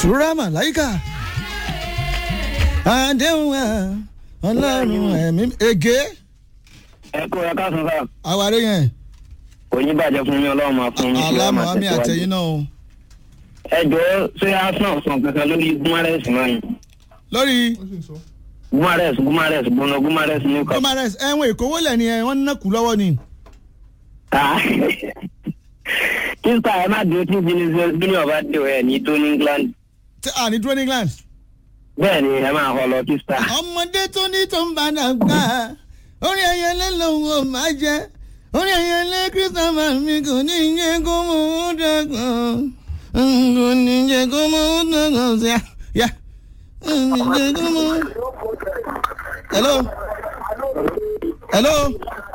sùúrà màláìkà àdéhùn ẹ̀ ọlọ́run ẹ̀mí ege ẹ kó ẹ ká sùn sáà àwárí yẹn kò ní bàjẹ́ fún mi ọlọ́run máa fún mi. alámọ̀ àmì àtẹ̀yìn náà o ẹ jọ̀ọ́ ṣé arsenal sàn kankan lórí gumares náà yìí lórí gumares gumares gbóná gumares ní kọ́. gomares ẹ̀wọ̀n ìkówó lẹ̀ ni ẹ̀ wọ́n ń nàkú lọ́wọ́ ni kíńtà ẹ má dúró tí bílíọ̀ ọba dé ẹ ní tó ní england tí a ní dúró ní england. bẹ́ẹ̀ ni ẹ máa họ lọ kíńtà. ọmọdé tó ní tó ń bá dàgbà orí ẹyẹlé lòun ò máa jẹ orí ẹyẹlé christopher mi kò ní jẹ kó mú un dàgbà kò ní jẹ kó mú un dàgbà sí à yá kò ní jẹ kó mú un. hello hello